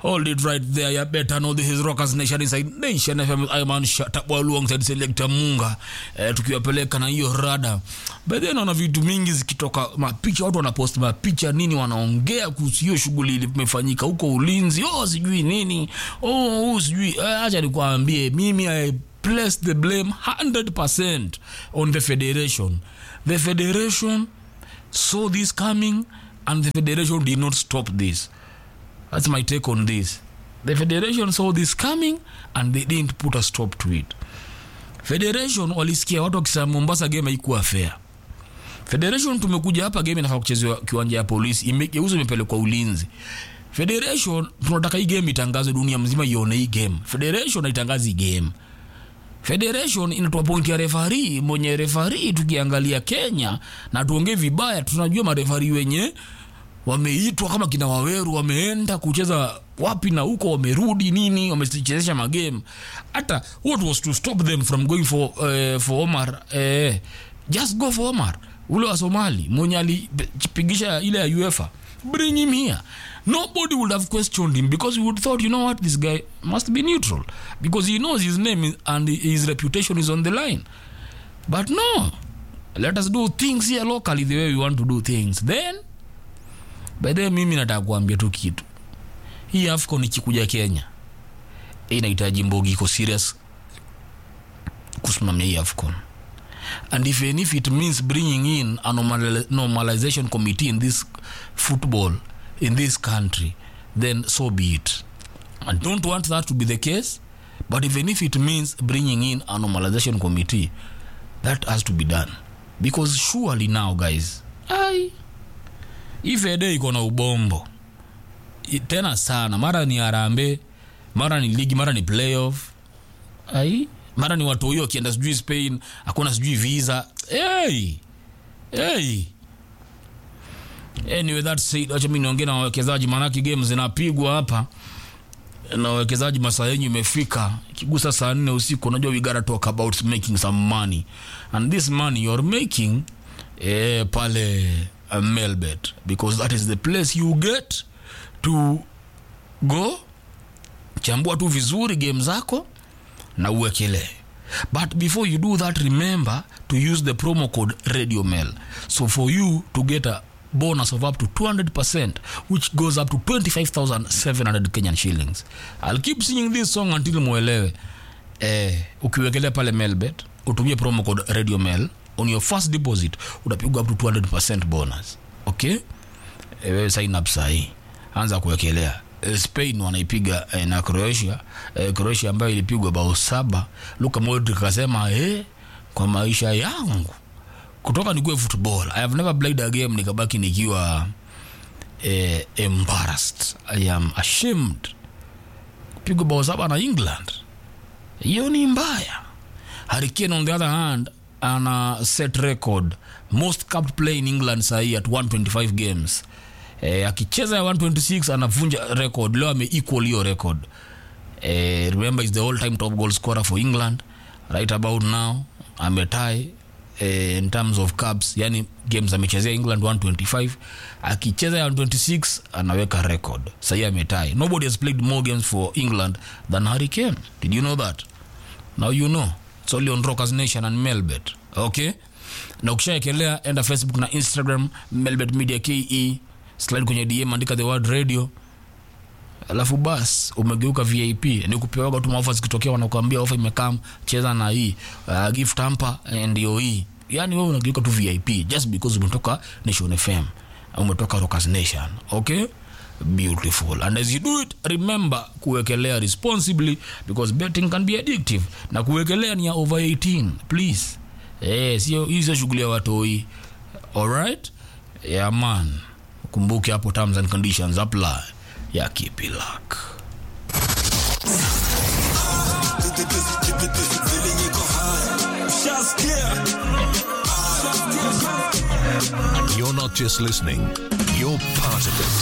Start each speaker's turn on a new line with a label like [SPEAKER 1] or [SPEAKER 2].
[SPEAKER 1] Hold it right there. You better know this is Rockers Nation inside Nation FM. I'm on shut up alongside Selector Munga. Eh, tukiwapeleka na hiyo rada. By then naona vitu mingi zikitoka mapicha, watu wanapost mapicha nini, wanaongea kuhusu hiyo shughuli imefanyika huko ulinzi. Oh, sijui nini. Oh, oh sijui. Eh, acha nikwambie mimi I place the blame 100% on the federation. The federation saw this coming and the federation did not stop this. That's my take on this. The federation saw this coming and they didn't put a stop to it. Federation walisikia watu wakisema Mombasa game haikuwa fair. Federation tumekuja hapa game inafaa kuchezewa kiwanja ya polisi, imegeuzwa imepelekwa ulinzi. Federation tunataka hii game itangazwe dunia mzima ione hii game. Federation haitangazi hii game. Federation inatoa pointi ya refari mwenye refari. Tukiangalia Kenya na tuongee vibaya, tunajua marefari wenye wameitwa kama kina Waweru wameenda kucheza wapi na huko, wamerudi nini, wamechezesha magame. Hata what was to stop them from going for, uh, for Omar uh, just go for Omar ule wa Somali mwenye alipigisha ile ya UEFA, bring him here. Nobody would have questioned him because we would thought, you know what, this guy must be neutral because he knows his name is, and his reputation is on the line. But no, let us do things here locally the way we want to do things. Then by the way, mimi nataka kuambia tu kitu, hii AFCON ikikuja Kenya inahitaji Mbogi iko serious kusimamia hii AFCON and if, and if it means bringing in a normal, normalization committee in this football in this country then so be it i don't want that to be the case but even if it means bringing in a normalization committee that has to be done because surely now guys ai ifede iko na ubombo I- tena sana mara ni arambe mara ni ligi mara ni playoff ai mara ni watu huyo wakienda sijui spain hakuna sijui visa hey! Hey! anyway that said acha mimi niongee na wawekezaji maanake game zinapigwa hapa na wawekezaji masaa yenyu imefika ikigusa saa nne usiku unajua we gotta talk about making some money and this money you're making eh, pale uh, melbet because that is the place you get to go chambua tu vizuri game zako na uwekelee but before you do that remember to use the promo code radio mail so for you to get a bonus of up to 200% which goes up to 25700 kenyan shillings i'll keep singing this song until mwelewe eh, ukiwekelea pale mailbet utumie promo code radio mail on your first deposit utapigwa up to 200% bonus okay eh, wewe sign up sahii anza kuwekelea Eh, spain wanaipiga eh, na croatia eh, croatia ambayo ilipigwa bao saba luka modric akasema eh, kwa maisha yangu kutoka nikuwe football i have never played a game nikabaki nikiwa eh, embarrassed i am ashamed kupigwa bao saba na england hiyo ni mbaya Hurricane on the other hand ana set record most capped play in england sahii at 125 games eh, akicheza ya 126 anavunja record leo ame equal hiyo record eh, remember is the all time top goal scorer for england right about now ametie eh, in terms of caps yani games amechezea england 125 akicheza ya 126 anaweka record sahii ametie nobody has played more games for england than hurricane did you know that now you know it's only on rockers nation and melbet okay na ukishaekelea enda facebook na instagram melbet media ke slide kwenye dm andika the word radio alafu bas umegeuka vip ni kupewaga tu maofa zikitokea wanakuambia ofa imekam cheza na hii uh, gift hamper eh, ndio hii yani wewe unageuka tu vip just because umetoka nation fm umetoka rockers nation okay beautiful and as you do it remember kuwekelea responsibly because betting can be addictive na kuwekelea ni ya over 18 please eh sio hizo shughuli ya watoi alright yeah man kumbuke hapo terms and conditions apply ya keep it luck
[SPEAKER 2] You're not just listening, you're part of it.